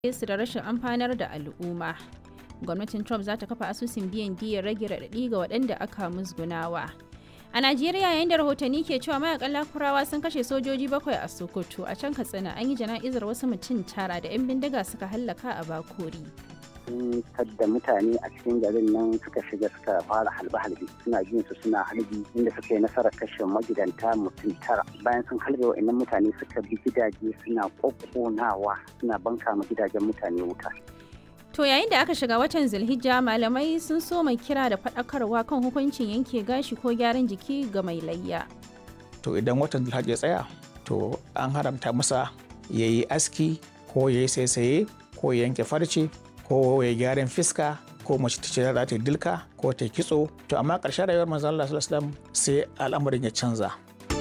su da rashin amfanar da al'umma. Gwamnatin Trump za ta kafa asusun biyan diyyar rage raɗaɗi ga waɗanda aka musgunawa. A Najeriya yayin da rahotanni ke cewa mayakan lakurawa sun kashe sojoji bakwai a Sokoto a can Katsina an yi jana'izar wasu mutum tara da 'yan bindiga suka hallaka a Bakori. sun da mutane a cikin garin nan suka shiga suka fara halbe-halbe suna jin su suna halbi inda suka yi nasarar kashe magidanta mutum tara bayan sun halbe wa'annan mutane suka bi gidaje suna kokkonawa suna banka ma gidajen mutane wuta To yayin da aka shiga watan Zulhijja malamai sun so mai kira da faɗakarwa kan hukuncin yanke gashi ko gyaran jiki ga mai layya. to idan watan Zulhajji ya tsaya to an haramta masa ya yi aski ko ya yi saisaye ko ya yanke farce ko ya gyaran fiska ko mace ta ce za ta yi dilka ko ta yi kitso to amma ƙarshen rayuwar manzon Allah sallallahu alaihi wasallam sai al'amarin ya canza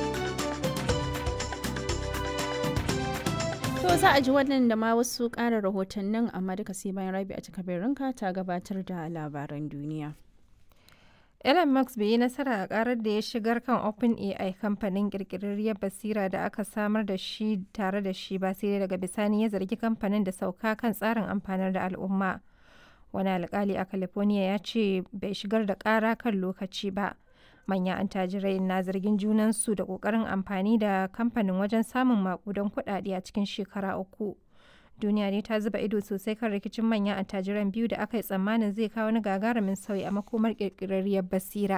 To za a ji wannan da ma wasu ƙara rahotannin amma duka sai bayan rabi a cikabirinka ta gabatar da labaran duniya. Elon Musk bai yi nasara a karar da ya shigar kan OpenAI kamfanin kirkirarriyar basira da aka samar da shi tare da shi ba sai daga bisani ya zargi kamfanin da sauka kan tsarin amfanar da al'umma. Wani alkali a California ya ce bai shigar da kara kan lokaci ba. Manyan antajirai na zargin junansu da kokarin amfani da kamfanin wajen samun makudan kuɗaɗe a cikin shekara uku. duniya ne ta zuba ido sosai kan rikicin manyan attajiran biyu da aka yi tsammanin zai kawo wani gagarumin sauyi a makomar kirkirarriyar basira